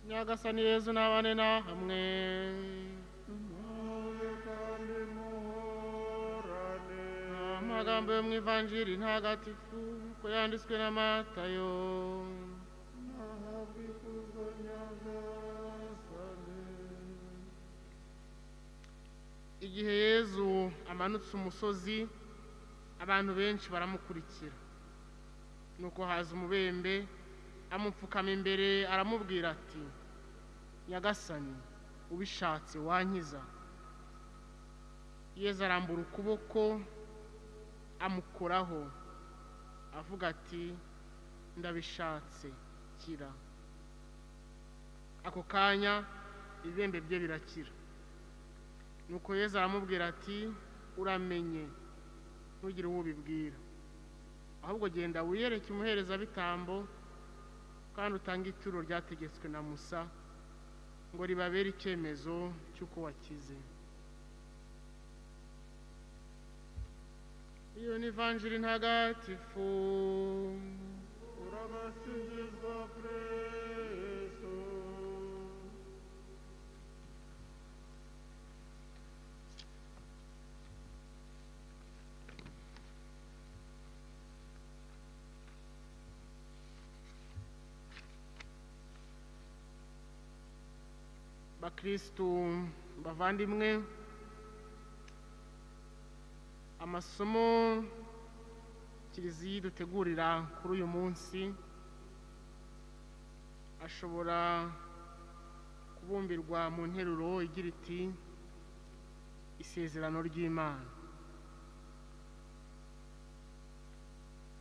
nyagasani yezu n'abane na hamwe muhore kandi muhorane amagambo yo mu ivanjiri ntagatifu ko yanditswe na matayo nahabwe ikuzo nyagasani igihe yezu amanutse umusozi abantu benshi baramukurikira nuko haza umubembe amupfukama imbere aramubwira ati nyagasani ubishatse wankiza yezu arambura ukuboko amukoraho avuga ati ndabishatse kira ako kanya ibibembe bye birakira nuko yezu aramubwira ati uramenye ntugire uwo ubibwira ahubwo genda wiyereke umuherezabitambo kandi utange ituro ryategetswe na musa ngo ribabere icyemezo cy'uko wakize iyo ni ivanjiri ntagatifu urabasingizwa kristo bakristu bavandimwe amasomo kiliziya dutegurira kuri uyu munsi ashobora kubumbirwa mu nteruro igira iti isezerano ry'imana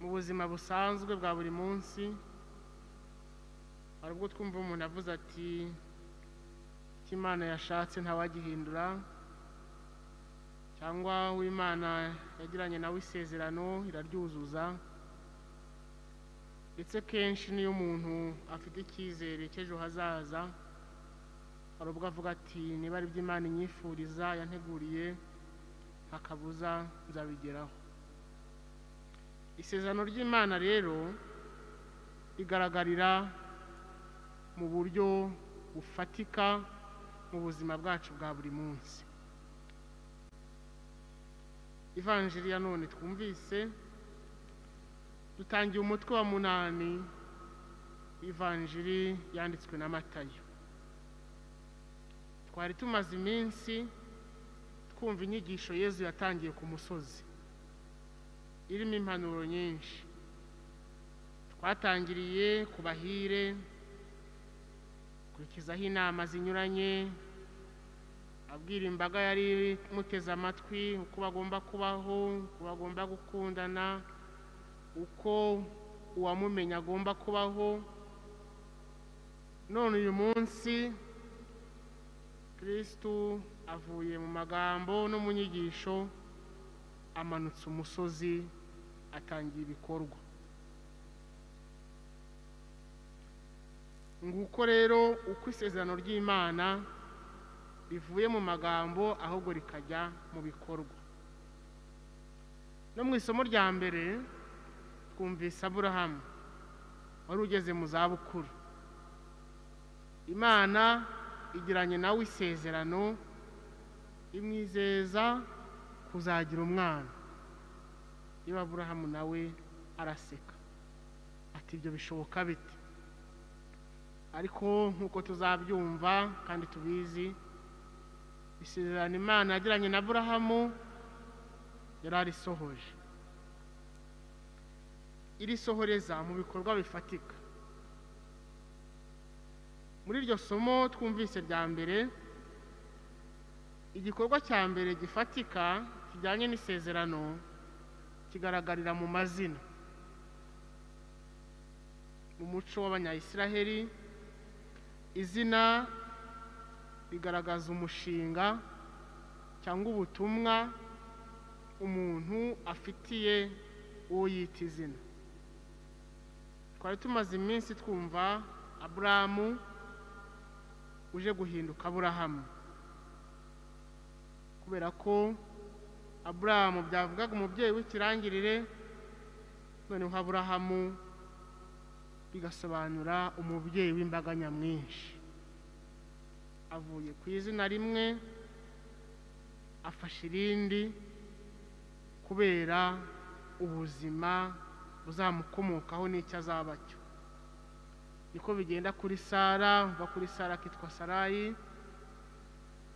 mu buzima busanzwe bwa buri munsi hari ubwo twumva umuntu avuze ati icyo imana yashatse ntawagihindura cyangwa uw'imana yagiranye nawe isezerano iraryuzuza ndetse kenshi n'iyo umuntu afite icyizere cy'ejo hazaza hari ubwo avuga ati niba ari byo imana inyifuriza yanteguriye ntakabuza nzabigeraho isezerano ry'imana rero rigaragarira mu buryo bufatika mu buzima bwacu bwa buri munsi ivanjiri ya none twumvise dutangiye umutwe wa munani ivanjiri yanditswe na matayo twari tumaze iminsi twumva inyigisho yezu yatangiye ku musozi irimo impanuro nyinshi twatangiriye ku bahire kurikizaho inama zinyuranye abwira imbaga yari imuteze amatwi uko bagomba kubaho uko bagomba gukundana uko uwamumenya agomba kubaho none uyu munsi kirisitu avuye mu magambo no mu nyigisho amanutse umusozi atangira ibikorwa nguko rero uko isezerano ry'imana rivuye mu magambo ahubwo rikajya mu bikorwa no mu isomo rya mbere twumvise aburahamu wari ugeze mu zabukuru imana igiranye nawe isezerano imwizeza kuzagira umwana niba aburahamu nawe araseka ati ibyo bishoboka bite ariko nk'uko tuzabyumva kandi tubizi isezerano imana yagiranye na burahamu yari arisohoje irisohoreza mu bikorwa bifatika muri iryo somo twumvise rya mbere igikorwa cya mbere gifatika kijyanye n'isezerano kigaragarira mu mazina mu muco w'abanyayisiraheli izina rigaragaza umushinga cyangwa ubutumwa umuntu afitiye uwo yita izina twari tumaze iminsi twumva aburahamu uje guhinduka aburahamu kubera ko aburahamu byavugaga umubyeyi w'ikirangirire noneho aburahamu bigasobanura umubyeyi w'imbaga nyamwinshi avuye ku izina rimwe afashe irindi kubera ubuzima buzamukomokaho n'icyo azaba cyo niko bigenda kuri sara uva kuri sara akitwa sarayi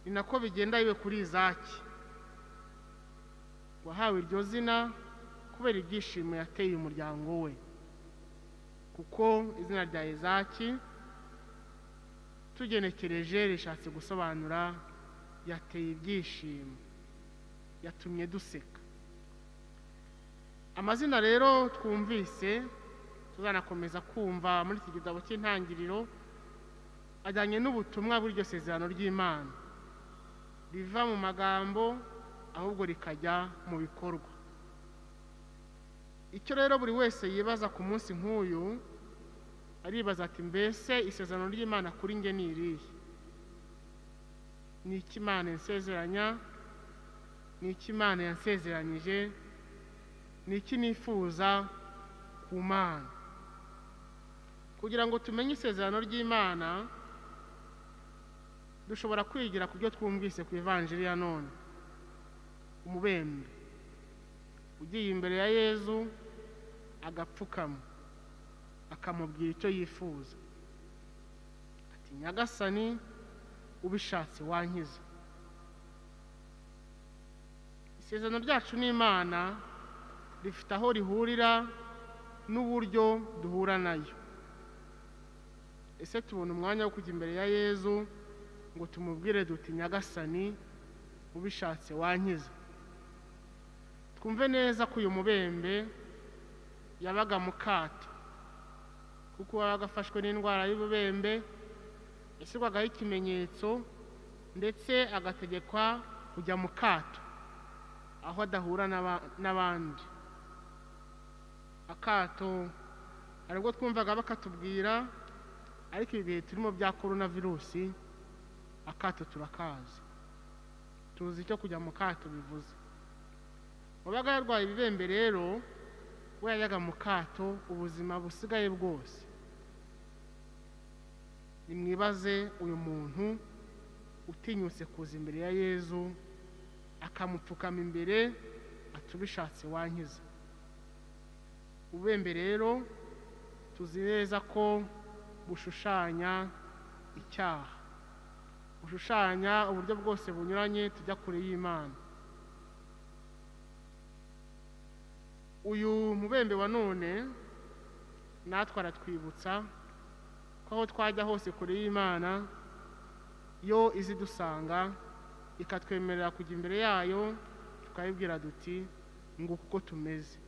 ni nako bigenda yiwe kuri izaki wahawe iryo zina kubera ibyishimo yateye umuryango we kuko izina rya izaki tugenekereje rishatse gusobanura yateye ibyishimo yatumye duseka amazina rero twumvise tuzanakomeza kumva muri iki gitabo cy'intangiriro ajyanye n'ubutumwa bw'iryo sezerano ry'imana riva mu magambo ahubwo rikajya mu bikorwa icyo rero buri wese yibaza ku munsi nk'uyu aribaza ati mbese isezerano ry'imana kuri nge ni irihe ni iki imana insezeranya ni iki imana yansezeranyije ni iki nifuza ku mana kugira ngo tumenye isezerano ry'imana dushobora kwigira ku byo twumvise ku ivanjiri ya none umubembe ugiye imbere ya yezu agapfukama akamubwira icyo yifuza ati nyagasani ubishatse wankiza isezerano ryacu n'imana rifite aho rihurira n'uburyo duhura nayo ese tubona umwanya wo kujya imbere ya yezu ngo tumubwire duti nyagasani ubishatse wankiza twumve neza ko uyu mubembe yabaga mu kato kuko yabaga afashwe n'indwara y'ububembe yashyirwagaho ikimenyetso ndetse agategekwa kujya mu kato aho adahura n'aba- n'abandi akato aribwo twumvaga bakatubwira ariko ibi bihe turimo bya korona virusi akato turakazi tuzi icyo kujya mu kato bivuze wabaga yarwaye ibibembe rero we yajyaga mu kato ubuzima busigaye bwose nimwibaze uyu muntu utinyutse kuza imbere ya yezu akamupfukama imbere atubishatse wankiza ububembe rero tuzi neza ko bushushanya icyaha bushushanya uburyo bwose bunyuranye tujya kure y'imana uyu mubembe wa none natwe aratwibutsa ko aho twajya hose kure y'imana yo izi dusanga ikatwemerera kujya imbere yayo tukayibwira duti ngo kuko tumeze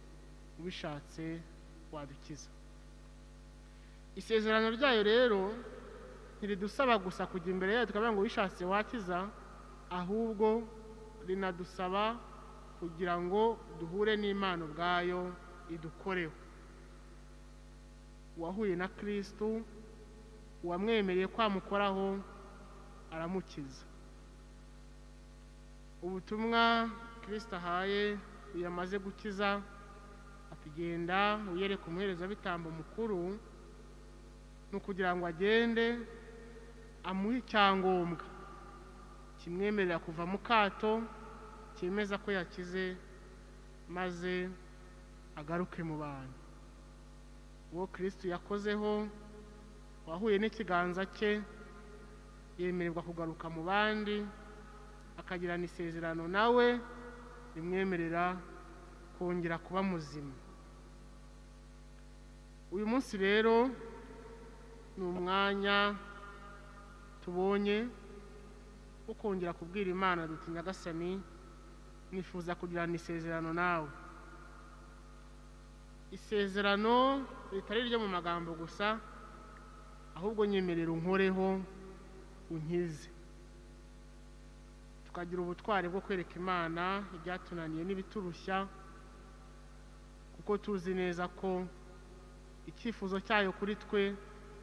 ubishatse wadukiza isezerano ryayo rero ntiridusaba gusa kujya imbere yayo tukavuga ngo ubishatse wakiza ahubwo rinadusaba kugira ngo duhure n'imana ubwayo idukoreho uwahuye na kirisitu uwamwemereye kwamukoraho aramukiza ubutumwa kirisita ahaye iyo amaze gukiza atugenda wiyereka umuherezabitambo mukuru ni ukugira ngo agende amuhe icyangombwa kimwemerera kuva mu kato cyemeza ko yakize maze agaruke mu bantu uwo kirisitu yakozeho wahuye n'ikiganza cye yemererwa kugaruka mu bandi akagirana isezerano nawe rimwemerera kongera kuba muzima uyu munsi rero ni umwanya tubonye wo kongera kubwira imana duti nyagasani nifuza kugirana isezerano nawe isezerano ritari iryo mu magambo gusa ahubwo nyemerera unkoreho unkize tukagira ubutwari bwo kwereka imana ibyatunaniye n'ibiturushya kuko tuzi neza ko icyifuzo cyayo kuri twe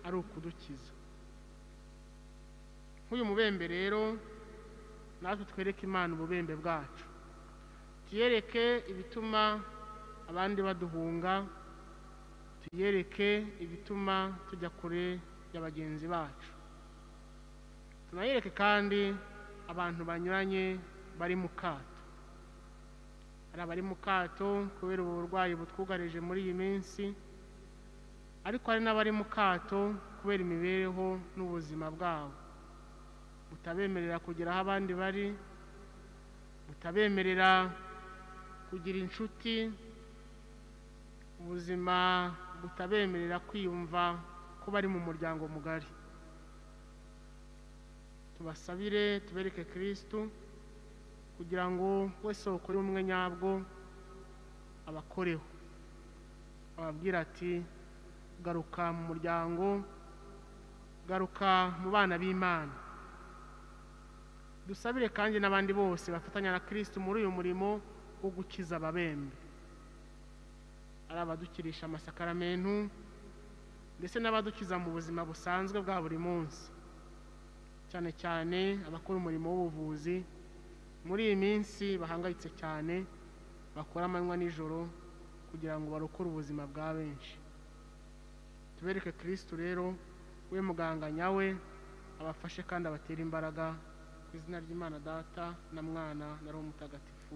ari ukudukiza nk'uyu mubembe rero natwe twereke imana ububembe bwacu tuyereke ibituma abandi baduhunga tuyereke ibituma tujya kure ya bagenzi bacu tunayereke kandi abantu banyuranye bari mu kato hari abari mu kato kubera ubu burwayi butwugarije muri iyi minsi ariko hari n'abari mu kato kubera imibereho n'ubuzima bwabo butabemerera kugera aho abandi bari butabemerera kugira inshuti ubuzima butabemerera kwiyumva ko bari mu muryango mugari tubasabire tubereke kirisitu kugira ngo we soko y'ubumwe nyabwo abakoreho ababwira ati garuka mu muryango garuka mu bana b'imana dusabire kandi n'abandi bose bafatanya na kirisitu muri uyu murimo wo gukiza ababembe ari abadukirisha amasakaramentu ndetse n'abadukiza mu buzima busanzwe bwa buri munsi cyane cyane abakora umurimo w'ubuvuzi muri iyi minsi bahangayitse cyane bakora amanywa n'ijoro kugira ngo barokore ubuzima bwa benshi tubereke kirisitu rero we muganga nyawe abafashe kandi abatere imbaraga ku izina ry'imana data na mwana na roho mutagatifu